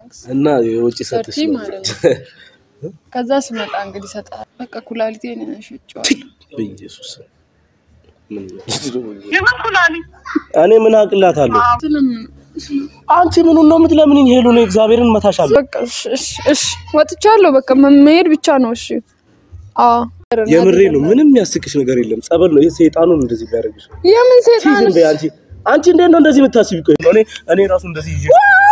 ማክስ እና የውጭ ሰጥሽ ሰርቲ ነው ማለት ነው። ከዛ ስመጣ እንግዲህ ሰጣል። በቃ ኩላሊቴን ሸጬዋለሁ። በኢየሱስ ምን የምን ኩላሊት? እኔ ምን አቅላታለሁ? ስለም አንቺ ምኑን ነው የምትለምንኝ? ሄሉ ነው እግዚአብሔርን መታሻለሁ። በቃ እሺ፣ እሺ፣ እሺ ወጥቻለሁ። በቃ መሄድ ብቻ ነው። እሺ አዎ የምሬ ነው። ምንም የሚያስቅሽ ነገር የለም። ጸበል ነው። ይሄ ሰይጣኑን እንደዚህ ቢያደርግሽ የምን ሴጣን ዝም በይ አንቺ። አንቺ እንዴት ነው እንደዚህ የምታስቢ? ቆይ እኔ እኔ ራሱ እንደዚህ ይዤ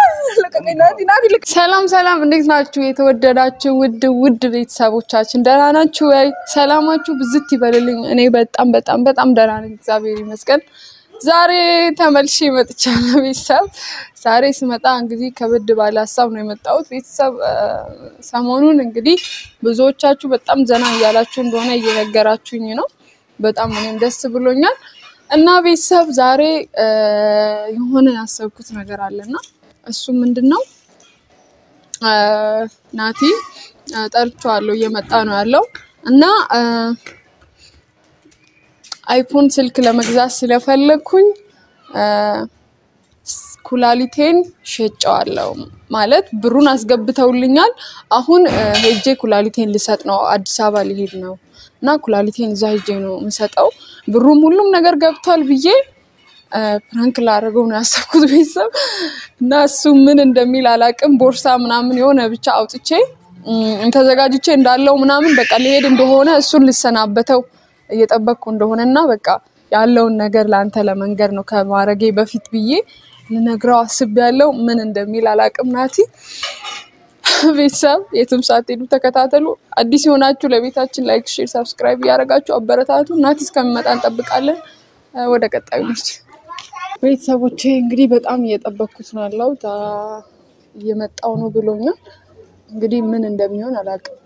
ሰላም ሰላም፣ እንዴት ናችሁ? የተወደዳችሁ ውድ ውድ ቤተሰቦቻችን ደህና ናችሁ ወይ? ሰላማችሁ ብዝት ይበልልኝ። እኔ በጣም በጣም በጣም ደህና ነኝ፣ እግዚአብሔር ይመስገን። ዛሬ ተመልሼ መጥቻለሁ። ቤተሰብ ዛሬ ስመጣ እንግዲህ ከበድ ባለ ሀሳብ ነው የመጣሁት። ቤተሰብ ሰሞኑን እንግዲህ ብዙዎቻችሁ በጣም ዘና እያላችሁ እንደሆነ እየነገራችሁኝ ነው። በጣም እኔም ደስ ብሎኛል። እና ቤተሰብ ዛሬ የሆነ ያሰብኩት ነገር አለና እሱ ምንድን ነው ናቲ ጠርቼዋለሁ፣ እየመጣ ነው ያለው እና አይፎን ስልክ ለመግዛት ስለፈለግኩኝ ኩላሊቴን ሸጨዋለሁ። ማለት ብሩን አስገብተውልኛል። አሁን ሄጄ ኩላሊቴን ልሰጥ ነው። አዲስ አበባ ሊሄድ ነው እና ኩላሊቴን እዛ ሄጄ ነው የምሰጠው። ብሩም ሁሉም ነገር ገብቷል ብዬ ፕራንክ ላደርገው ነው ያሰብኩት ቤተሰብ እና እሱ ምን እንደሚል አላቅም። ቦርሳ ምናምን የሆነ ብቻ አውጥቼ ተዘጋጅቼ እንዳለው ምናምን በቃ ሊሄድ እንደሆነ እሱን ልሰናበተው እየጠበቅኩ እንደሆነ እና በቃ ያለውን ነገር ለአንተ ለመንገር ነው ከማረጌ በፊት ብዬ ልነግረው አስቤያለሁ። ምን እንደሚል አላቅም። ናቲ ቤተሰብ የትም ሳትሄዱ ተከታተሉ። አዲስ የሆናችሁ ለቤታችን ላይክ፣ ሼር፣ ሳብስክራይብ እያደረጋችሁ አበረታቱ። ናቲ እስከሚመጣ እንጠብቃለን። ወደ ቀጣዩ ነች ቤተሰቦቼ እንግዲህ በጣም እየጠበቅኩት ነው ያለው። እየመጣው ነው ብሎኛል። እንግዲህ ምን እንደሚሆን አላውቅም።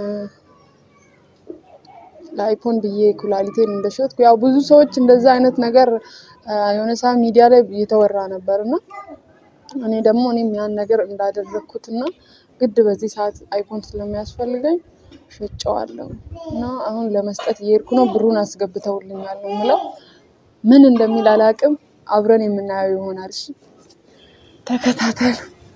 ለአይፎን ብዬ ኩላሊቴን እንደሸጥኩ ያው ብዙ ሰዎች እንደዛ አይነት ነገር የሆነ ሰዓት ሚዲያ ላይ እየተወራ ነበር እና እኔ ደግሞ እኔም ያን ነገር እንዳደረግኩት እና ግድ በዚህ ሰዓት አይፎን ስለሚያስፈልገኝ ሸጨዋለሁ እና አሁን ለመስጠት እየሄድኩ ነው። ብሩን አስገብተውልኛል ነው የምለው። ምን እንደሚል አላውቅም። አብረን የምናየው ይሆናል። እሺ ተከታተሉ።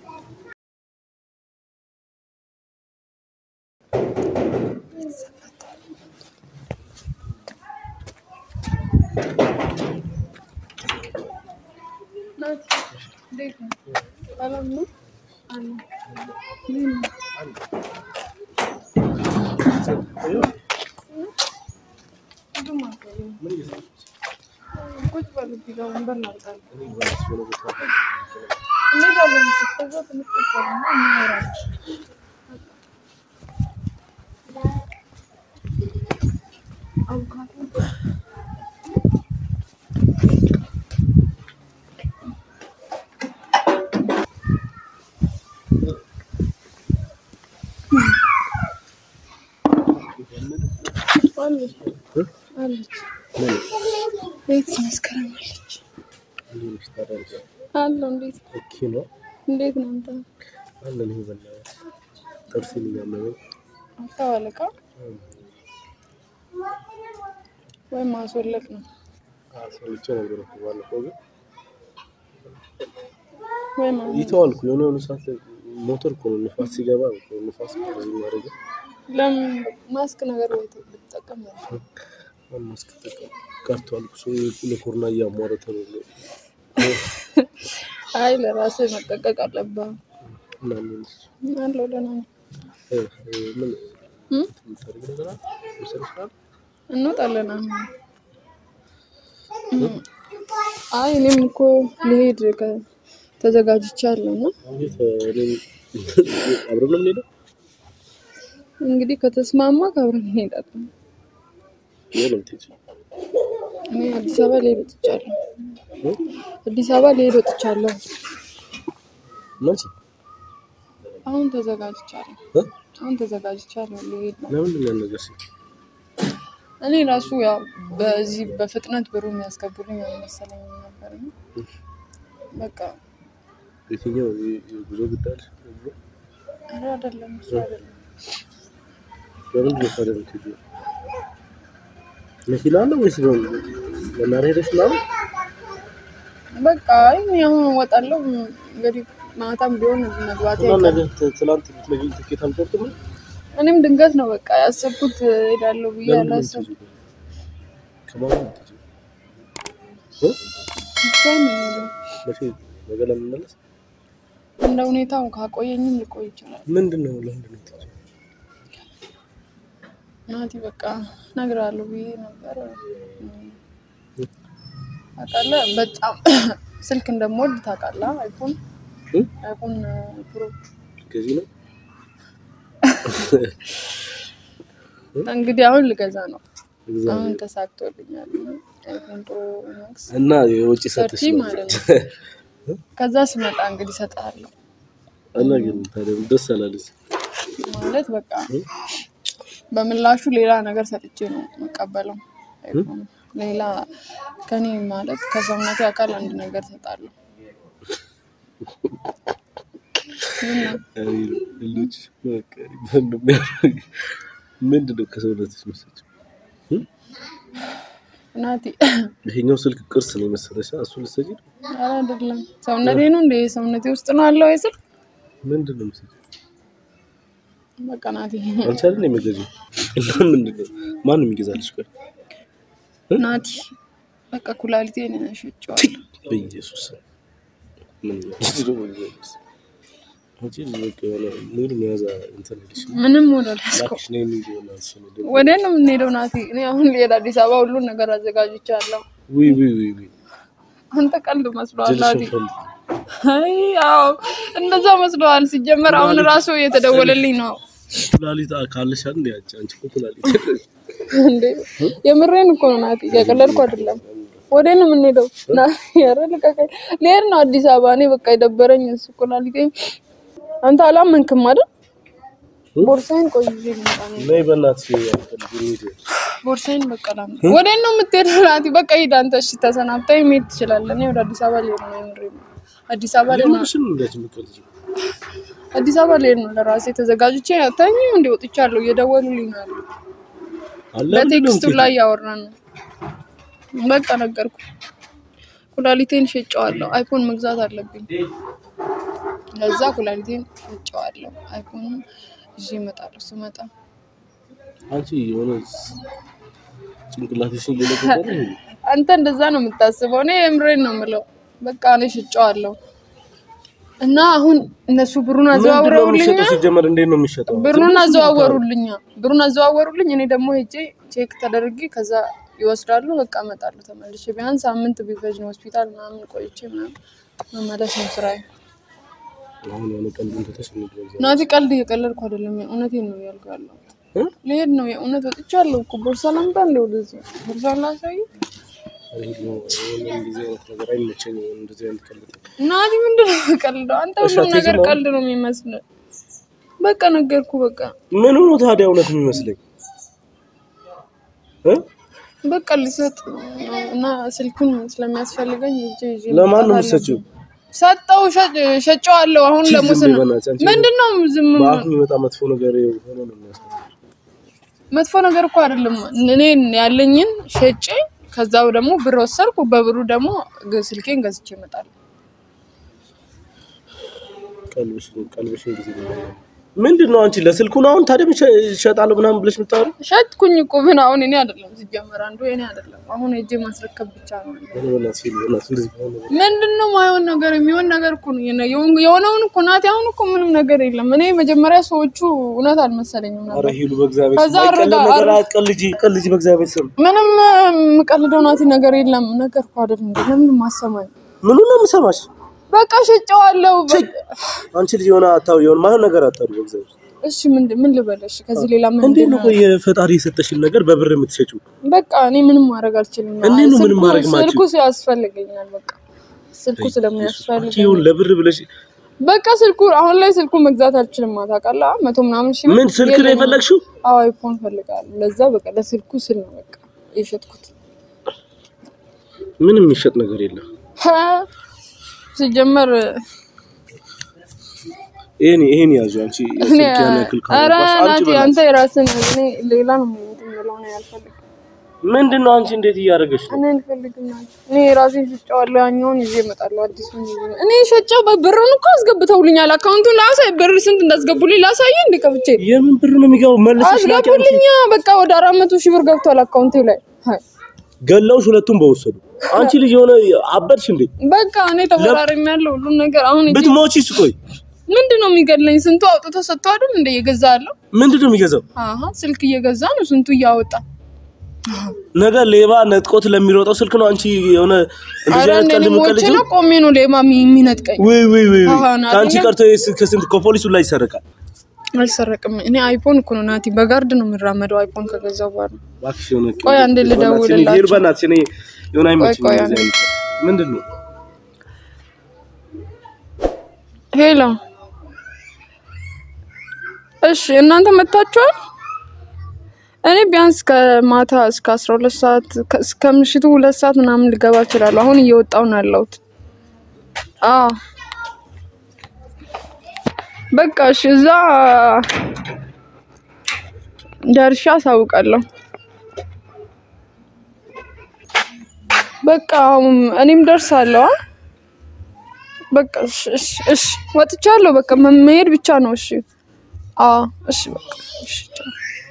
ቤት መስከረም አለች አለው። እንዴት ነው እንዴት ነው አንተ? አለን ይሄ በእናትህ ጥርሴን እያመመኝ አታዋለቃ ወይም ማስወለቅ ነው አሰልቼ ነበር እኮ ባለፈው ግን ወይም ይተዋልኩ የሆነ የሆነ ሰዓት ላይ ሞተር እኮ ነው ንፋስ ሲገባ እኮ ንፋስ እንደዚህ የሚያደርገው ለምን ማስክ ነገር ወይ ብትጠቀም ነው ማስክ ተጠቀም ቀርቷል። ሰው ለኮሮና እያሟረተ ነው አይ ለራስህ መጠቀቅ አለብህ። እና ምን አለው ደህና ነው። እ ምን እም? የምታደርጊ ነገር አለ መሰለሽ አይደል? እንወጣለን አሁን። አይ እኔም እኮ ልሄድ ከ- ተዘጋጅቻለሁ እና እንዴት እኔም አብረን ነው የምንሄደው? እንግዲህ ከተስማማ አብረን እንሄዳለን። የት ነው የምትሄጂው? እኔ አዲስ አበባ ልሄድ ወጥቻለሁ። እ? አዲስ አበባ ልሄድ ወጥቻለሁ። መቼ? አሁን ተዘጋጅቻለሁ። እ? አሁን ተዘጋጅቻለሁ ልሄድ ነው። ለምንድን ነው ያልነገርሽኝ? እኔ ራሱ ያው በዚህ በፍጥነት ብሩ የሚያስገቡልኝ አልመሰለኝም ነበር። እና በቃ የትኛው የ- የጉዞ ጉዳይ አለሽ? ኧረ አይደለም እሱ አይደለም። ለምንድን ነው ታዲያ የምትሄጂው? መኪና አለ ወይስ ነው መናኸሪያ ሄደሽ ምናምን? በቃ አይ እኔ አሁን እወጣለሁ። እንግዲህ ማታም ቢሆን መግባት እና ነገ ት- ትላንት ብትነግሪኝ ትኬት አልቆርጥም ነው? እኔም ድንገት ነው በቃ ያሰብኩት ሄዳለሁ ብዬ ለምንድን ነው አላሰብኩም። የምትሄጂው? ከማን ነው የምትሄጂው? እ? ብቻዬን ነው የምሄደው። መቼ ነገ ለመመለስ እንደ ሁኔታው ካቆየኝም ሊቆይ ይችላል። ምንድን ነው ለምንድን ነው የምትሄጂው? ናቲ በቃ እነግርሃለሁ ብዬ ነበር። ታውቃለህ በጣም ስልክ እንደምወድ ታውቃለህ። አይፎን እ? አይፎን ፕሮ ከዚህ ነው እንግዲህ አሁን ልገዛ ነው። አሁን እግዚአብሔር ተሳክቶልኛል። አይፎን ፕሮ ማክስ እና የውጭ ሰጥሽ ሰርቲ ነው ማለት ነው። ከዛ ስመጣ እንግዲህ እሰጥሃለሁ እና ግን ታዲያ ደስ አላለች ማለት በቃ በምላሹ ሌላ ነገር ሰጥቼ ነው የምቀበለው። አይፎን ሌላ ከኔ ማለት ከሰውነቴ አካል አንድ ነገር ሰጣለሁ። ልጅ ምንድን ነው ከሰውነትሽ መሰለኝ ናቲ ይሄኛው ስልክ ቅርስ ነው የመሰለሽ እሱ ልትሰጪ ነው ኧረ አይደለም ሰውነቴ ነው እንደ ሰውነቴ ውስጥ ነው አለው አይስል ምንድን ነው የምትሰጪው በቃ ናቲ አንቺ አይደል የምትገዢው እና ምንድን ነው ማን የሚገዛልሽ ቆይ ናቲ በቃ ኩላሊቴን ሸጬዋለሁ። በኢየሱስ ስም። ምን ነው በኢየሱስ አንቺ በቃ የሆነ ሙሉ መያዛ እንትን አይልሽ ምንም ወደ ላስኮ ላክሽ ነው የሚሆን አንቺ ነው ደግሞ ወደ ነው የምንሄደው ናቲ። እኔ አሁን ልሄድ አዲስ አበባ ሁሉን ነገር አዘጋጅቻለሁ። ውይ ውይ ውይ ውይ አንተ ቀልድ መስሎሃል ናቲ። ጀልሽን ፈልግ አይ አዎ እንደዛ መስሎሃል። ሲጀመር አሁን ራሱ እየተደወለልኝ ነው ኩላሊት ካለሽ አይደል አንቺ አንቺ እኮ ኩላሊት እንዴ የምሬን እኮ ነው ናቲ፣ እያቀለድኩ አይደለም። ወደ ነው የምንሄደው? ና ኧረ ልቀቀኝ። ልሄድ ነው አዲስ አበባ። እኔ በቃ የደበረኝ እሱ ኩላሊቴን። አንተ አላመንክም አይደል? ቦርሳዬን ቆይ ይዤ ልምጣ ነው። ነይ በእናትሽ ያልፈልግ እንሂድ ቦርሳዬን በቃ ላምጣ። ወደ ነው የምትሄደው ናቲ? በቃ ሂድ አንተ። እሺ ተሰናብተኸኝ መሄድ ትችላለህ። እኔ ወደ አዲስ አበባ ልሄድ ነው። የምሬን ነው። አዲስ አበባ ልሄድ ነው። ለምንሽን እንደዚህ የምትቀልጂው አዲስ አበባ ልሄድ ነው። ለራሴ ተዘጋጅቼ ተኝም እንደ ወጥቻለሁ። እየደወሉልኝ ነው ያሉት። አለ በቴክስቱ ላይ ያወራን ነው። በቃ ነገርኩ። ኩላሊቴን ሸጨዋለሁ። አይፎን መግዛት አለብኝ። ለዛ ኩላሊቴን ሸጨዋለሁ። አይፎን ይዤ እመጣለሁ ስመጣ። አንቺ የሆነ ጭንቅላትሽን እየለቀቀ ነው እንዴ? አንተ እንደዛ ነው የምታስበው። እኔ የምሬን ነው የምለው። በቃ እኔ ሸጨዋለሁ እና አሁን እነሱ ብሩን ምንድን ነው አዘዋውረውልኛ የሚሸጠው ሲጀመር እንዴት ነው የሚሸጠው ብሩን አዘዋወሩልኛ ብሩን አዘዋወሩልኝ። እኔ ደግሞ ሄጄ ቼክ ተደርጌ ከዛ ይወስዳሉ። በቃ እመጣለሁ ተመልሼ። ቢያንስ ሳምንት ቢፈጅ ነው ሆስፒታል ምናምን ቆይቼ ምናምን መመለስ ነው ስራዬ። አሁን የሆነ ቀልዱን ትተሽ እንግዲህ እግዚአብሔር ናቲ ቀልድ እየቀለድኩ አይደለም፣ የእውነቴን ነው እያልኩ ያለሁት። እ? ልሄድ ነው የእውነት ወጥቻለሁ እኮ ቦርሳ ላምጣ እንደ ወደዚህ ቦርሳውን ላሳይ። ይሄ ነው ይሄን እንደዚህ አይነት ነገር አይመቸኝም እንደዚህ አይነት ቀልድ ናቲ ምንድን ነው የምቀልደው? አንተ እሺ፣ ሁሉም ነገር አትይዝም ቀልድ ነው የሚመስለው። በቃ ነገርኩ በቃ ምን ሆኖ ታዲያ እውነት የሚመስለኝ እ? በቃ ልሰጥ ነው እና ስልኩን ስለሚያስፈልገኝ ሂጄ ይዤ ለማን ነው መምጣት የምትሰጪው? ሰጠው ሸጨዋለሁ። አሁን ዝም ለሙስና በይ በእናትሽ አንቺ። ምንድን ነው ዝም በአፍ የሚመጣ መጥፎ ነገር ሆኖ ነው የሚያስፈልግ መጥፎ ነገር እኮ አይደለም። እኔ ያለኝን ሸጬ ከዛው ደግሞ ብር ወሰድኩ። በብሩ ደግሞ ግ- ስልኬን ገዝቼ እመጣለሁ። ቀልብሽን ቀልብሽን ጊዜ ምንድን ነው አንቺ ለስልኩ ነው አሁን ታዲያ ብቻ እሸጣለሁ ምናምን ብለሽ የምታወሪው? ሸጥኩኝ እኮ ግን አሁን እኔ አይደለም ሲጀመር አንዱ እኔ አይደለም። አሁን ሄጄ ማስረከብ ብቻ ነው። ኧረ በእናትሽ ሂድ፣ በእናትሽ እንደዚህ ከሆነ ምንድን ነው ማይሆን ነገር የሚሆን ነገር እኮ ነው የነ- የሆን- የሆነውን እኮ ናቲ። አሁን እኮ ምንም ነገር የለም። እኔ መጀመሪያ ሰዎቹ እውነት አልመሰለኝም ነበር። ኧረ ሂሉ በእግዚአብሔር ከዛ ስም አይቀለድ አረጋ- ነገር አትቀልጂ፣ ቀልጂ በእግዚአብሔር ስም። ምንም የምቀልደው ናቲ ነገር የለም። ነገር እኮ አይደል እንዴ? ለምን ማሰማኝ? ምኑ ነው የምሰማሽ? በቃ ሸጨዋለሁ። በ- አንቺ ልጅ የሆነ አታው የሆነ ማይሆን ነገር አታሩ በእግዚአብሔር እሺ ምንድን ምን ልበለሽ? ከዚህ ሌላ ምን እንዴት ነው ቆይ የፈጣሪ የሰጠሽን ነገር በብር የምትሸጪው? በቃ እኔ ምንም ማድረግ አልችልም። እንዴት ነው ምንም ስልኩ- ማድረግ ማትችይው? ስልኩ ያስፈልገኛል። በቃ ስልኩ አንቺ ስለሚያስፈልገኝ ይሁን ለብር ብለሽ በቃ ስልኩ አሁን ላይ ስልኩ መግዛት አልችልም። ታውቃለህ፣ መቶ ምናምን ሺህ ብር ምን ስልክ ነው የለኝም። የፈለግሽው? አዎ አይፎን ፈልጋለሁ። ለዛ በቃ ለስልኩ ስል ነው በቃ የሸጥኩት። ምንም የሚሸጥ ነገር የለም። ሀ፣ ሲጀመር ይሄን ይሄን ያዙ አንቺ እኔ ስልክ ያን ያክል ኧረ ካወራሽ አንቺ ናቲ በእናትሽ አንተ የራስን እኔ ሌላ ነው የሚሉት የሚለው ነው ያልፈልግ ምንድን ነው አንቺ እንዴት እያደረገች ነው? እኔ አልፈልግም ማለት እኔ ራሴን ሸጬዋለሁ። ያኛውን ይዤ እመጣለሁ። አዲሱን ይዤ እመጣለሁ። እኔ ሸጬው ብሩን እኮ አስገብተውልኛል። አካውንቱን ላሳይ፣ ብር ስንት እንዳስገቡልኝ ላሳየ እንደ ከፍቼ የምን ብር ነው የሚገባው? መልሰሽ ላኪ አንቺ። አስገቡልኛ። በቃ ወደ አራት መቶ ሺህ ብር ገብቷል አካውንቴ ላይ። ሀይ ገላውሽ ሁለቱም በወሰዱ። አንቺ ልጅ የሆነ አበድሽ እንዴ? በቃ እኔ ተፈራርም ያለው ሁሉን ነገር አሁን እጄ- ብትሞቺስ? ቆይ ምንድን ነው የሚገድለኝ? ስንቱ አውጥቶ ሰጥቶ አይደል እንደ እየገዛ ያለው ምንድን ነው የሚገዛው? አሀ ስልክ እየገዛ ነው ስንቱ እያወጣ ነገ ሌባ ነጥቆት ለሚሮጠው ስልክ ነው አንቺ የሆነ እንደዚህ አረ አይነት እኔ ቀልድ ሞቼ የምትቀልጂው? ነው ቆሜ ነው ሌባ የሚ- የሚነጥቀኝ። ወይ ወይ ወይ ወይ። አሃ፣ ናቲ ከአንቺ ነው። ቀርቶ የስ- ከስንት ከፖሊሱ ላይ ይሰርቃል። አልሰረቅም። እኔ አይፎን እኮ ነው ናቲ፣ በጋርድ ነው የምራመደው አይፎን ከገዛው በኋላ። እባክሽ የሆነ ቆይ አንዴ ልደውልላቸው። ሄድ በእናትሽ እኔ የሆነ አይመችኝም ቆይ እንደዚህ አይነት ምንድን ነው ሄሎ፣ እሺ እናንተ መታችኋል? እኔ ቢያንስ ከማታ እስከ አስራ ሁለት ሰዓት ከ- እስከ ምሽቱ ሁለት ሰዓት ምናምን ልገባ እችላለሁ። አሁን እየወጣሁ ነው ያለሁት። አዎ በቃ እሺ፣ እዛ ደርሻ አሳውቃለሁ። በቃ አሁን እኔም ደርሳለሁ። አ? በቃ እሺ፣ እሺ፣ እሺ ወጥቻለሁ። በቃ መ- መሄድ ብቻ ነው። እሺ፣ አዎ፣ እሺ፣ በቃ እሺ፣ ቻው።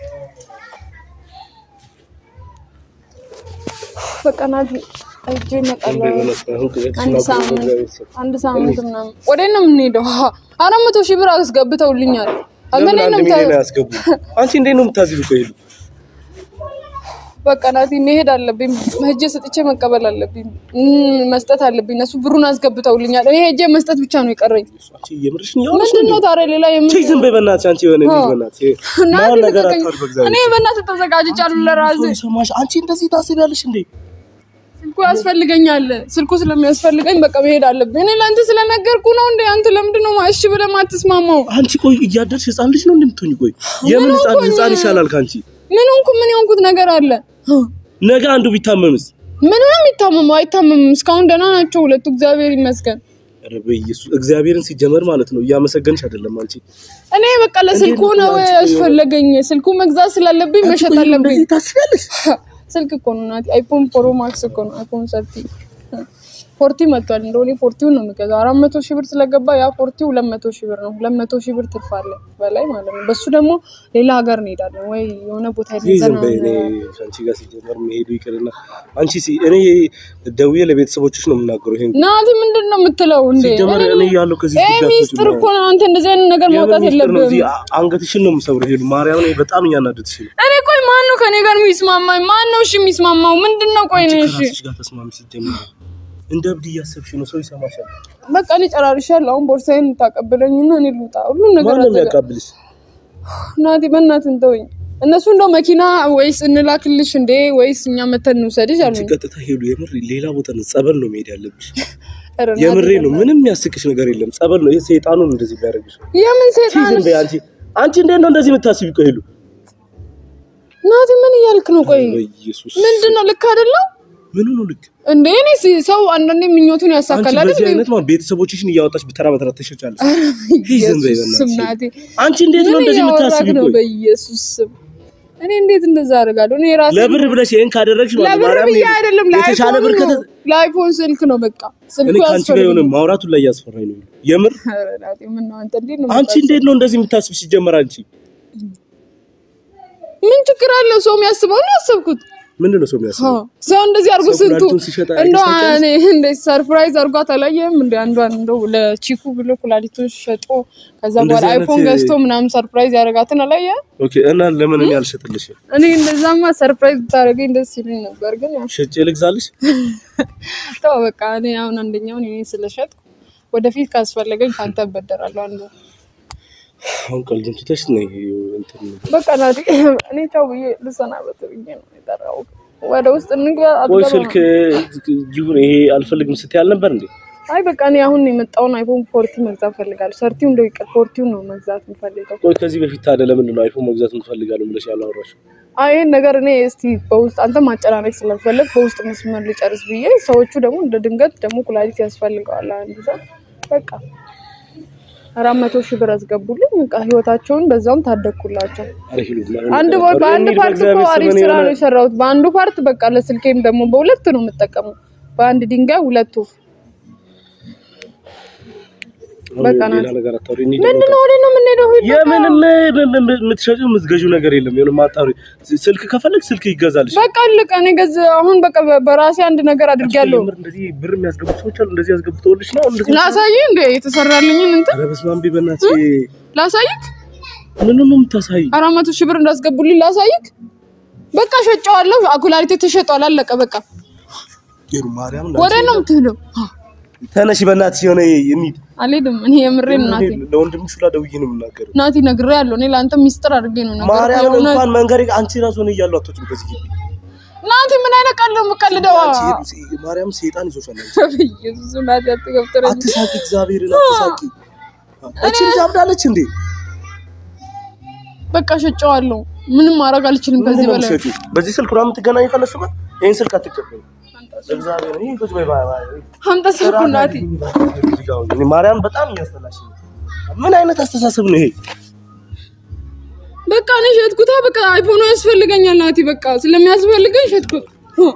በቃ ናቲ እጄ እመጣለሁ። አንድ ሳምንት አንድ ሳምንት ምናምን ወዴት ነው የምንሄደው? ሀ አራት መቶ ሺህ ብር አስገብተውልኛል። አንተ ለምን ላይ አንድ ነው ሚሊዮን የምታ- ያስገቡ? አንቺ እንዴት ነው የምታዝሉ? ቆይ ሄዱ በቃ ናቲ መሄድ አለብኝ። ሄጄ ሰጥቼ መቀበል አለብኝ። እም፣ መስጠት አለብኝ። እነሱ ብሩን አስገብተውልኛል። እኔ ሄጄ መስጠት ብቻ ነው የቀረኝ። አንቺ የምርሽ ነው ያወራሽ? ምንድን ነው ታዲያ ሌላ የምን ቺ ዝም በይ በእናትሽ። አንቺ የሆነ ልጅ አዎ። በእናትሽ ናቲ ማን ነገር ልቀቀኝ። አታወሪ በእግዚአብሔር። እኔ በእናትህ ተዘጋጅቻለሁ ለራሴ ሰው ይሰማሽ። አንቺ እንደዚህ ታስቢያለሽ እንዴ? ስልኩ ያስፈልገኛል። ስልኩ ስለሚያስፈልገኝ በቃ መሄድ አለብኝ። እኔ ለአንተ ስለነገርኩ ነው እንዴ? አንተ ለምንድን ነው እሺ ብለህ ማትስማማው? አንቺ ቆይ እያደርሽ ህፃን ልጅ ነው እንደምትሆኝ? ቆይ የምን ምን ህፃን ሆንኩኝ? ህፃን ይሻላል ከአንቺ? ምን ሆንኩ? ምን የሆንኩት ነገር አለ? ነገ አንዱ ቢታመምስ? ምን ነው የሚታመመው? አይታመምም። እስካሁን ደህና ናቸው ሁለቱ፣ እግዚአብሔር ይመስገን። ኧረ በኢየሱስ እግዚአብሔርን ሲጀመር ማለት ነው እያመሰገንሽ አይደለም አንቺ። እኔ በቃ ለስልኩ እንዴት ነው ነው አንቺ? ያስፈለገኝ። ስልኩ መግዛት ስላለብኝ አንቺ መሸጥ ቆይ አለብኝ። እንደዚህ ታስቢያለሽ? ስልክ እኮ ነው ናቲ፣ አይፎን ፕሮ ማክስ እኮ ነው። አይፎን ሰርቲ ፎርቲ መጥቷል። እንደሆነ ፎርቲውን ነው የሚገዛው። አራት መቶ ሺህ ብር ስለገባ ያ ፎርቲው ሁለት መቶ ሺህ ብር ነው። ሁለት መቶ ሺህ ብር ትርፍ አለ በላይ ማለት ነው። በሱ ደግሞ ሌላ ሀገር እንሄዳለን ወይ የሆነ ቦታ ሄደን ይህ ዝም ዘና በይ። እኔ ከአንቺ ጋር ሲጀመር መሄዱ ይቅርና አንቺ ሲ እኔ ደውዬ ለቤተሰቦችሽ ነው የምናገረው። ይሄን ናቲ ምንድን ነው የምትለው እንዴ? ሲጀመር እኔ ያለው ከዚህ ይሄ ጋር ሚስጥር እኮ ነው። አንተ እንደዚህ አይነት ነገር ማውጣት ነው የለብህም። እዚህ አ- አንገትሽን ነው የምሰብረው። ሄዱ ማርያም እኔ በጣም እያናደድሽ ነው። እኔ ቆይ ማን ነው ከኔ ጋር የሚስማማኝ? ማን ነው እሺ የሚስማማው? ምንድን ነው ቆይ ነው እሺ ከራስሽ ጋር ተስማሚ። ሲጀመር እንደ እብድ እያሰብሽ ነው። ሰው ይሰማሻል። በቃ እኔ ጨራርሻለሁ። አሁን ቦርሳዬን ታቀብለኝና እኔ ልውጣ። ሁሉን ነገር ማን ነው አዘጋ የሚያቃብልሽ? ናቲ በእናትህ እንተወኝ። እነሱ እንደው መኪና ወይስ እንላክልሽ እንዴ ወይስ እኛ መተን እንውሰድሽ አንቺ አሉኝ። ቀጥታ ሄዱ። የምር ሌላ ቦታ ነው ጸበል ነው መሄድ ያለብሽ። ኧረ ናቲ የምሬ ነው። ምንም የሚያስቅሽ ነገር የለም። ጸበል ነው። ይሄ ሰይጣኑን እንደዚህ ቢያደርግሽ የምን ሴጣን ሲዝም በይ አንቺ አንቺ እንዴት ነው እንደዚህ የምታስቢ? ቆይ ሄሉ ናቲ ምን እያልክ ነው? ቆይ በኢየሱስ ምንድን ነው ልክ አይደለም ምን ነው ልክ እንዴ? እኔ ሲ- ሰው አንዳንዴ ምኞቱን አንቺ ያሳካል በዚህ አይደል? አይነት ማለት ቤተሰቦችሽን እያወጣች በተራ በተራ ትሸጫለሽ። ይዝም በይ ኢየሱስ ስም በእናትሽ። ናቲ አንቺ እንዴት ነው ምን እንደዚህ እያወራክ የምታስቢ? ነው? ቆይ በኢየሱስ ስም እኔ እንዴት እንደዛ አደርጋለሁ? እኔ ራሴ ለብር ብለሽ ይሄን ካደረግሽ ማለት ለብር ማርያም ብዬ አይደለም የተሻለ ብር ለአይፎን ከተ ነው። ለአይፎን ስልክ ነው በቃ ስልኩ እኔ ከአንቺ ጋር የሆነ ያስፈልግ ማውራቱን ላይ እያስፈራኝ ነው። የምር ምን ነው አንተ እንዴት ነው አንቺ እንዴት ነው እንደዚህ የምታስብ? ሲጀመር አንቺ ምን ችግር አለው? ሰው የሚያስበው ነው ያሰብኩት። ምንድን ነው ሰው የሚያስበው? አዎ፣ ሰው እንደዚህ አድርጎ ሰው ስንቱ ኩላሊቱን ሲሸጥ እንደው አይገሳቸውም? እኔ እንደ ሰርፕራይዝ አድርጓት አላየህም? እንደ አንዷን እንደው ለቺኩ ብሎ ኩላሊቱን ሸጦ ከዛ እንደዚህ በኋላ አይነት- አይፎን ገዝቶ ምናምን ሰርፕራይዝ ያደረጋትን አላየህም? ኦኬ እና ለምን እኔ አልሸጥልሽም? እኔ እንደዛማ ሰርፕራይዝ ብታደርገኝ ደስ ይለኝ ነበር፣ ግን ያው ሸጬ ልግዛልሽ? ተው በቃ። እኔ አሁን አንደኛውን እኔ ስለሸጥኩ ወደፊት ካስፈለገኝ ካንተ እበደራለሁ አንዱ አሁን ቀልዱን ትተሽ ነይ እንትን በቃ ናቲ እኔ ተው ብዬ ልሰናበት ብዬ ነው የጠራሁት። ወደ ውስጥ እንግባ ቆይ አትገባም? ስልክ ይሁን ይሄ አልፈልግም ስትይ አልነበር እንዴ? አይ በቃ እኔ አሁን የመጣውን አይፎን ፎርቲ መግዛት ፈልጋለሁ። ሰርቲው እንደው ይቀር ፎርቲው ነው መግዛት የምፈልገው። ቆይ ከዚህ በፊት ታዲያ ለምንድን ነው አይፎን መግዛት እንፈልጋለን ብለሽ ያላወራሽው? አይ ይሄን ነገር እኔ እስቲ በውስጥ አንተ ማጨናነቅ ስለፈለግ በውስጥ መስመር ልጨርስ ብዬ ሰዎቹ ደግሞ እንደ ድንገት ደግሞ ኩላሊት ያስፈልገዋል አንዱ ሰው በቃ አራት መቶ ሺህ ብር አስገቡልኝ። በቃ ህይወታቸውን በዛውም ታደግኩላቸው። ኧረ ሂሉ አንድ ኧረ ቦ- በአንድ እንሂድ፣ ፓርት እኮ በእግዚአብሔር አሪፍ ስም እኔ ስራ የሆነ- ነው የሰራሁት። በአንዱ ፓርት በቃ ለስልኬም ደግሞ በሁለት ነው የምጠቀመው። በአንድ ድንጋይ ሁለት ወፍ። በቃ ሌላ ናት። ነገር አታውሪ። እንሂድ ምንድን በቃ። ነው ወዴት ነው የምንሄደው? ሂድ በቃ። የምንም የምትሸጪው የምትገዢው ነገር የለም። የሆነ ማጣሪ ስልክ ከፈለግ ስልክ ይገዛልሽ። በቃ አለቀ። እኔ ገዝ አሁን በቃ በ- በራሴ አንድ ነገር አድርጌያለሁ። የምር እንደዚህ ብር የሚያስገቡ ሰዎች አሉ። እንደዚህ ያስገብተውልሽ ነው እንደዚህ ላሳይህ እንደ የተሰራልኝን እንትን ኧረ በስመ አብ በእናትሽ ላሳይህ። ምን ነው የምታሳይ? አራት መቶ ሺህ ብር እንዳስገቡልኝ ላሳይህ። በቃ ሸጨዋለሁ። አኩላሊቴ ተሸጧል። አለቀ በቃ። ይሩ ማርያም ወዴት ነው የምትሄደው? ተነሽ በእናትሽ የሆነ እንሂድ። አልሄድም። እኔ የምሬን ናቲ ለወንድምሽ ሁላ ደውዬ ነው የምናገረው። ናቲ ነግሬሃለሁ። እኔ ለአንተ ሚስጥር አድርጌ ነው ነገር ማርያም እንኳን መንገድ አንቺ ራሱ ነው እያሉ አትወጪም ከዚህ ግቢ። ናቲ ምን አይነት ቀልድ ነው የምቀልደው? አንቺ ማርያም ሰይጣን ይዞሻል። አንቺ በኢየሱስ ናቲ አትገብተረኝ። አትሳቂ፣ እግዚአብሔርን አትሳቂ። እቺ ልጅ አብዳለች እንዴ? በቃ ሸጨዋለሁ። ምንም ማድረግ አልችልም ከዚህ ምንድን ነው በላይ። የምትሸጪው? በዚህ ስልክ ነው የምትገናኙ ከነሱ ጋር? ይሄን ስልክ አትቀበሉ። እግዚአብሔር ይሄ ቁጭ በይ ባይ ባይ። አምጣ ስልኩ ናቲ። እኔ ማርያም በጣም እያስጠላሽ ነው። ምን አይነት አስተሳሰብ ነው ይሄ? በቃ እኔ ሸጥኩታ። በቃ አይፎኑ ያስፈልገኛል ናቲ። በቃ ስለሚያስፈልገኝ ሸጥኩት። ሁ፣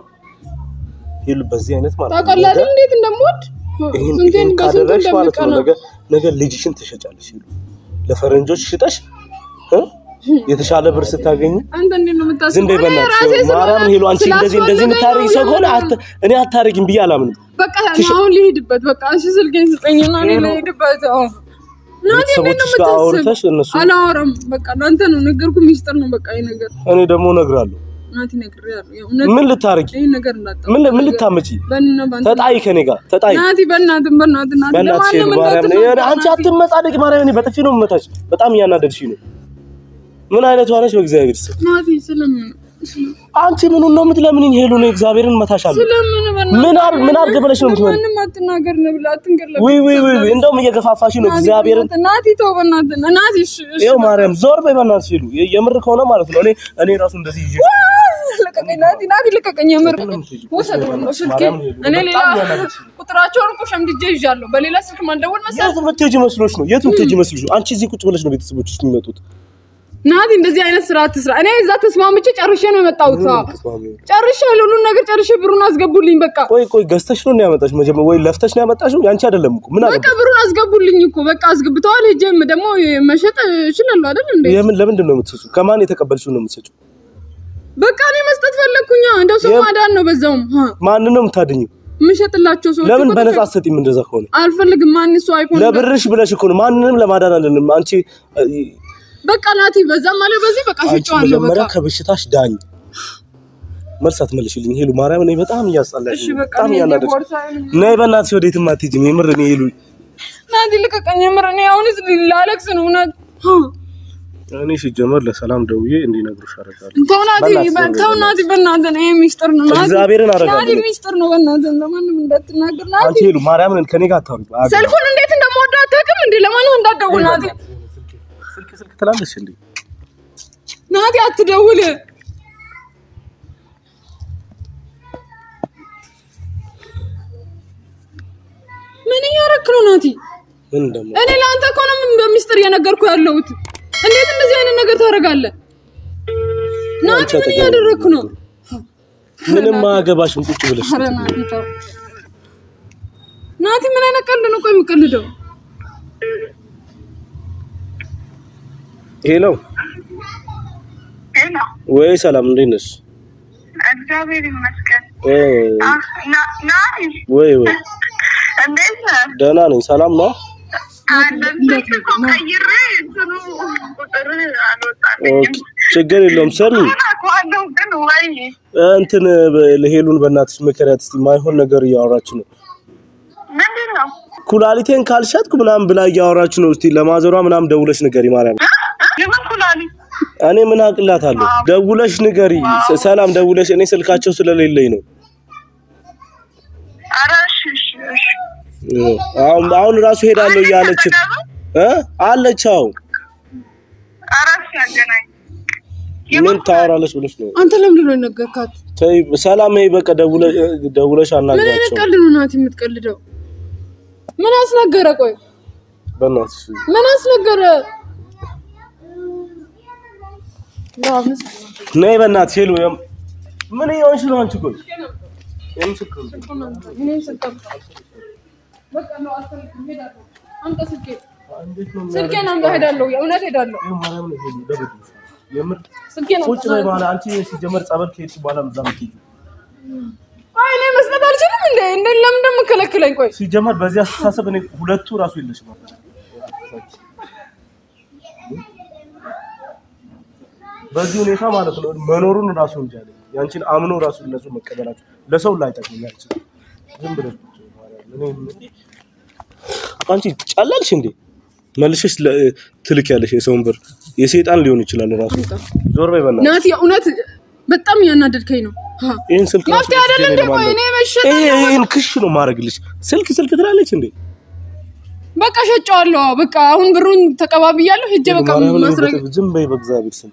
ይሉ በዚህ አይነት ማለት ነው። ታውቃለህ አይደል እንዴት እንደምወድ ይሄን ስንቴን ይሄን በስንቱ ካደረግሽ ማለት ነው እንደምቀና ነገ ነገ ልጅሽን ትሸጫለሽ። ይሉ ለፈረንጆች ሽጠሽ እ? የተሻለ ብር ስታገኝ አንተ እንዴት ነው የምታስበው? ዝም በይ እኔ በእናትሽ። ራሴ ስለሆነ ማርያም ሄሎ አንቺ እንደዚህ እንደዚህ ስላስፈለገኝ የምታደርጊ ነው ሰው ከሆነ የምልህ። አት- እኔ አታደርጊም ብዬ አላምንም። በቃ አሁን ልሄድበት። በቃ እሺ ስልኬን ስጠኝና እኔ ልሄድበት። አዎ ናቲ እንዴት ነው ቤተሰቦችሽ ጋር አውርተሽ የምታስብ? እነሱ አላወራም። በቃ ለአንተ ነው ነገርኩ። ሚስጥር ነው በቃ ይሄ ነገር እኔ ደግሞ እነግራለሁ። ናቲ ነግሬሃለሁ። የእውነት ምን ልታረጊ? ይሄ ነገር እንዳጣ ምን ምን ልታመጪ? በእና ባንተ ተጣይ ከኔ ጋር ተጣይ። ናቲ በእናትህ በእናትህ ናቲ በእናትሽ ሄሉ ለማንም ማርያም እንዳትናገር ነው አንቺ ናቲ። አትመጻደቂ። ማርያም እኔ በጥፊ ነው የምመታሽ። በጣም እያናደድሽ ነው። ምን አይነት ሆነሽ በእግዚአብሔር ስም ናቲ ስለምን አንቺ ምኑን ነው የምትለምንኝ? ሄሉ ነው እግዚአብሔርን እመታሻለሁ። ስለምን በእናትህ ምን አር ምን አድርግ ብለሽ ነው የምትመጪው? ማንም አትናገር ነው ብላ አትንገር ለምን ውይ ውይ ውይ ውይ፣ እንደውም እየገፋፋሽ ነው ናቲ እግዚአብሔርን። በእናትህ ናቲ ተው በእናትህ ናቲ እሺ እሺ ይኸው ማርያም ዞር በይ በእናትሽ ሄሉ። የ- የምር ከሆነ ማለት ነው እኔ እኔ ራሱ እንደዚህ ይዤ ልቀቀኝ ናቲ ናቲ ልቀቀኝ የምር ወሰደው ነው ስልኬ እኔ ሌላ ቁጥራቸውን እኮ ሸምድጄ ይዣለሁ በሌላ ስልክ ማልደወል መሰለህ የት የምትሄጂ መስሎሽ ነው? የት የምትሄጂ መስሎሽ ነው? አንቺ እዚህ ቁጭ ብለሽ ነው ቤተሰቦችሽ የሚመጡት። ናቲ እንደዚህ አይነት ስራ አትስራ እኔ እዛ ተስማምቼ ጨርሼ ነው የመጣሁት ጨርሼ ሁሉን ነገር ጨርሼ ብሩን አስገቡልኝ በቃ ቆይ ቆይ ገዝተሽ ነው ያመጣሽ? መጀመሪያ ወይ ለፍተሽ ነው ያመጣሽው? ያንቺ አይደለም እኮ ምን አለ? በቃ ብሩን አስገቡልኝ እኮ በቃ አስገብተዋል ሄጄም ደግሞ መሸጥ እችላለሁ አይደል እንዴ የምን ለምንድን ነው የምትሰጪው? ከማን የተቀበልሽው ነው የምትሰጪው? በቃ እኔ መስጠት ፈለግኩኛ እንደው ሰው የም- ማዳን ነው በዛውም ሀ ማንን ነው የምታድኝው? የምሸጥላቸው ሰዎች ለምን እኮ በነጻ ተሸ- አትሰጪም? እንደዛ ከሆነ አልፈልግም ማን እሱ አይፎን ለብርሽ ብለሽ እኮ ነው። ማንንም ለማዳን አይደለም። አንቺ በቃ ናቲ በዛም አለ በዚህ በቃ አንቺ ሸጬዋለሁ መጀመሪያ በቃ ከበሽታሽ ዳኝ። መልስ አትመልሽልኝ ሄሉ። ማርያም እኔ በጣም እያስጠላሽ እሺ ነው። በቃ በጣም እኔ እያናደድሽ ቦርሳዬን ነይ በእናትሽ ወዴትም አትሄጂም። የምር እኔ ሄሉ ናቲ ልቀቀኝ የምር እኔ አሁንስ ላለቅስ ነው እውነት ሀ እኔ ሲጀመር ለሰላም ደውዬ እንዲነግሩሽ አደርጋለሁ። ተው ናቲ በእናትህ በ- ተው ናቲ በእናትህ ነው ይሄ ሚስጥር ነው ናቲ እግዚአብሔርን አደርጋለሁ። ናቲ ሚስጥር ነው በእናትህ ለማንም እንዳትናገር ናቲ አንቺ ሄሉ ማርያምን ከኔ ጋር አታውሪ። አግ- ስልኩን እንዴት እንደምወደው አታውቅም እንዴ ለማንም እንዳትደውል ናቲ ስልክ ስልክ ትላለች እንዴ? ናቲ አትደውል ምን እያደረክ ነው ናቲ ምን ደግሞ እኔ ለአንተ እኮ ነው ምን በሚስጥር እየነገርኩ ያለሁት እንዴት እንደዚህ አይነት ነገር ታደርጋለህ ናቲ ምን እያደረክ ነው ምንም አያገባሽም። ቁጭ ብለሽ ኧረ ናቲ ተው ናቲ ምን አይነት ቀልድ ነው ቆይ የምቀልደው ሄሎ ሄሎ፣ ወይ ሰላም፣ እንዴት ነሽ? እግዚአብሔር ይመስገን። እ አ፣ ና- ናቲ፣ ወይ ወይ እንዴት ነህ? ደህና ነኝ። ሰላም ነው? አለን። ስልክ እኮ ቀይሬ እንትኑ ቁጥር አልወጣልኝም። ኦኬ፣ ችግር የለውም። ስሚ ምን አውቀዋለሁ ግን ወይ እንትን በ- ሄሉን በእናትሽ ምክንያት እስቲ ማይሆን ነገር እያወራች ነው። ምንድን ነው? ኩላሊቴን ካልሸጥኩ ምናምን ብላ እያወራች ነው። እስቲ ለማዘሯ ምናምን ደውለሽ ንገሪ ማርያም። እ? የምን ኩላሊት? እኔ ምን አቅላታለሁ? ደውለሽ ንገሪ። ሰ- ሰላም ደውለሽ፣ እኔ ስልካቸው ስለሌለኝ ነው። ኧረ እሺ፣ እሺ፣ እሺ። እ፣ አሁን አሁን ራሱ ሄዳለሁ እያለች እ አለች። አዎ ኧረ እሺ፣ አገናኝ። ምን ታወራለች ብለሽ ነው? አንተ ለምንድን ነው የነገርካት ተይ ሰላም፣ ይሄ በቃ ደውለሽ ደውለሽ ምን አይነት አናግራቸው። ቀልድ ነው ናቲ የምትቀልደው ምን አስነገረ ቆይ በእናትሽ ምን አስነገረ? ራምስ ነይ በእናትሽ ሄሉ የም- ምን እየሆንሽ ነው አንቺ ቆይ የምን ስልክ ነው? እኔን ስልክ በቃ ነው አልፈልግም፣ ሄዳለሁ። አምጣ ስልኬን እንዴት ነው ስልኬን አምጣ፣ ሄዳለሁ። የእውነት ሄዳለሁ። ይሄ ማርያም ነው ሄሉ ደበድብሽ የምር ስልኬን ቁጭ አምጣ። በይ በኋላ አንቺ ሲጀመር ጸበል ከሄድሽ በኋላ እዛ የምትሄጂው አይ እኔ መስጠት አልችልም እንዴ? እንዴ ለምን እንደምከለክለኝ? ቆይ ሲጀመር በዚህ አስተሳሰብ እኔ ሁለቱ ራሱ የለሽም ነበር። በዚህ ሁኔታ ማለት ነው መኖሩን ራሱ እንጂ አለኝ። ያንቺን አምኖ ራሱ እነሱ መቀበላቸው ለሰው ላይ ጠቅመኝ አልችልም። ዝም ብለሽ ቁጭ በይ ማርያም። እኔ አንቺ ጨላልሽ እንዴ መልሽሽ ለ- ትልክ ያለሽ የሰውን ብር የሰይጣን ሊሆን ይችላል ራሱ። ዞር በይ በእናትሽ። ናቲ፣ የእውነት በጣም እያናደድከኝ ነው። ሀ፣ ይሄን ስልክ ራሱ መፍትሄ አይደለም እንዴ? ቆይ እኔ መሸጥ ይሄ ይሄን ክሽ ነው ማድረግልሽ። ስልክ ስልክ ትላለች እንዴ በቃ ሸጨዋለሁ። በቃ አሁን ብሩን ተቀባብያለሁ። ሄጄ በቃ ማርያምን ማስረግ በቃ ዝም በይ በእግዚአብሔር ስም።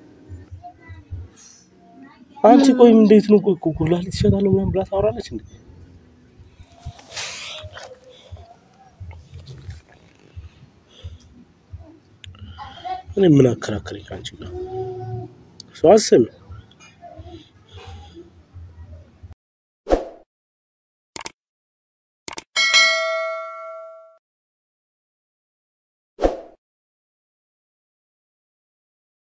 አንቺ ቆይ እንዴት ነው ቆይ ኩላሊት ትሸጣለሁ ምናምን ብላ ታወራለች እንዴ? እኔ ምን አከራከረኝ ከአንቺ ጋር? ሰው አሰሚ